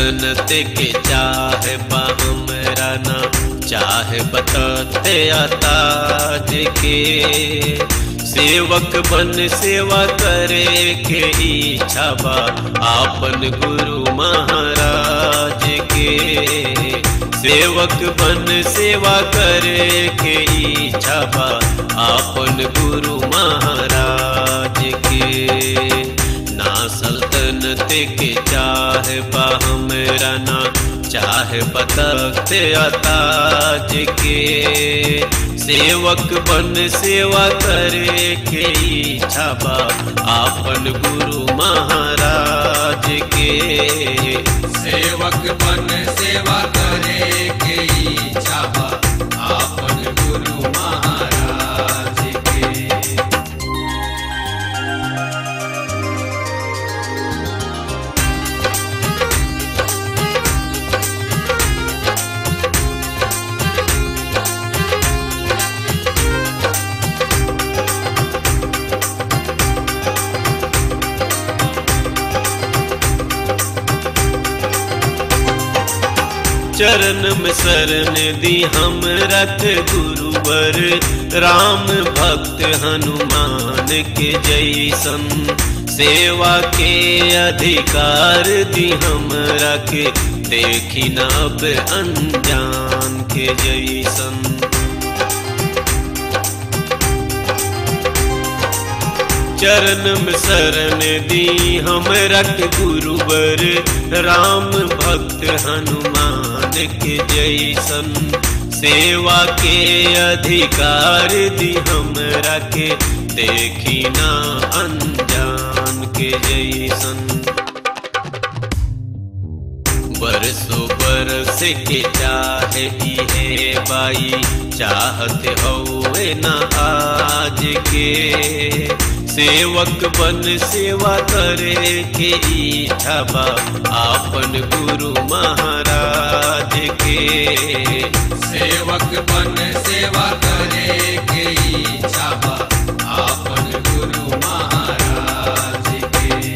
सल्तनत के चाहे बा हमरा ना चाहे बतते ताज के सेवक बन सेवा करे के इच्छा बा आपन गुरु महाराज के सेवक बन सेवा करे के इच्छा बा आपन गुरु महाराज के ना सल्तनत के चाहे बा हमरा ना चाहे बतखते ताज के सेवक बन सेवा करे के इच्छा बा आपन गुरु महाराज के सेवक बन सेवा करे के इच्छा बा आपन गुरु महाराज के चरण में शरण दी हम रख गुरुवर राम भक्त हनुमान के जैसन सेवा के अधिकार दी हम रख देखी न अब अनजान के जैसन चरण में शरण दी हम रख गुरुवर राम भक्त हनुमान के जैसन सेवा के अधिकार दी हम रखे देखी ना अनजान के जैसन बरसो बरस के चाहे है बाई चाहत हो न आज के सेवक बन सेवा करे के इच्छा बा आपन गुरु महाराज के सेवक बन सेवा करे के इच्छा बा आपन गुरु महाराज के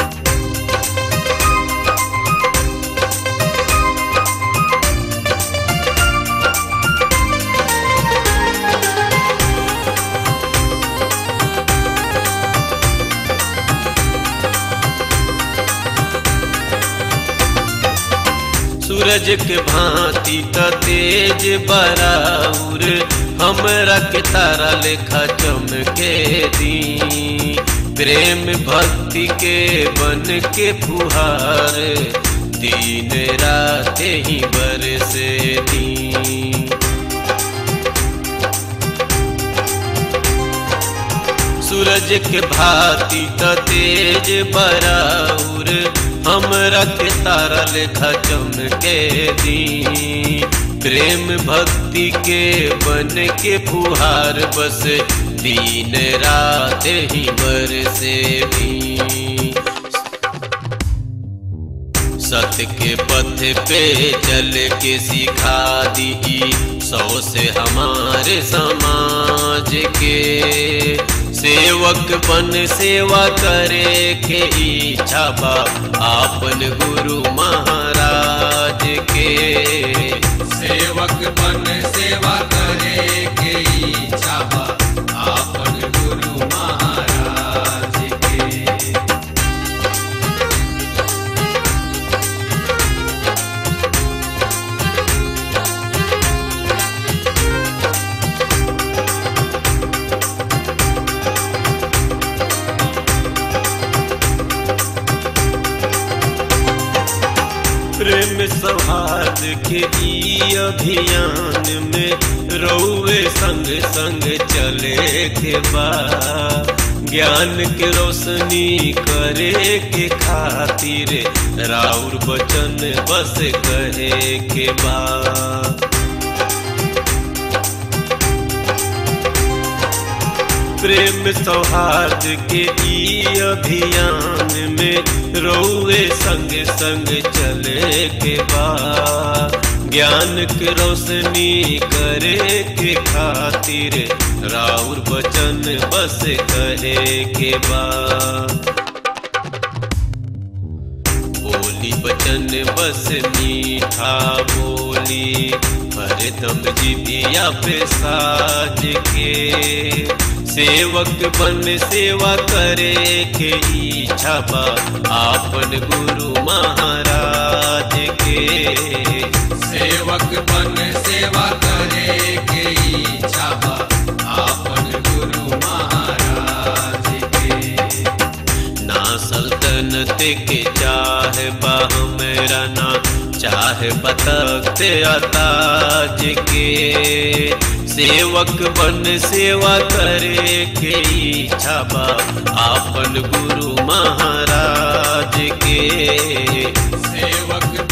सूरज के भांति त तेज बराउर हमरा के तारा लेखा चमके दी प्रेम भक्ति के बन के फुहार दिन रात ही बरसे दी सूरज के भांति त तेज बराउर हमरा के तारा लेखा चमके दी प्रेम भक्ति के बन के फुहार बस दिन रात ही बरसे दी सत्य के पथ पे चल के सिखा दी सौ से हमारे समाज के सेवक बन सेवा करे के इच्छा बा आपन गुरु महाराज के सेवक बन सेवा करे के इच्छा बा आपन गुरु महाराज के प्रेम सौहार्द के ई अभियान में रौवे संग संग चले के बा ज्ञान के रोशनी करे के खातिर राउर बचन बस कहे के बा प्रेम सौहार्द के ई अभियान में रौवे संग संग चले के बा ज्ञान के रोशनी करे के खातिर राउर बचन बस कहे के बा बोली दुई बचन बस मीठा बोली हरदम जिबिया पे साज के सेवक बन सेवा करे के इच्छा बा आपन गुरु महाराज के सेवक बन सेवा करे के इच्छा बा आपन गुरु महाराज के ना सल्तनत के चाह बा हमरा ना चाह बतख्त अताज के सेवक बन सेवा करे के इच्छा बा आपन गुरु महाराज के सेवक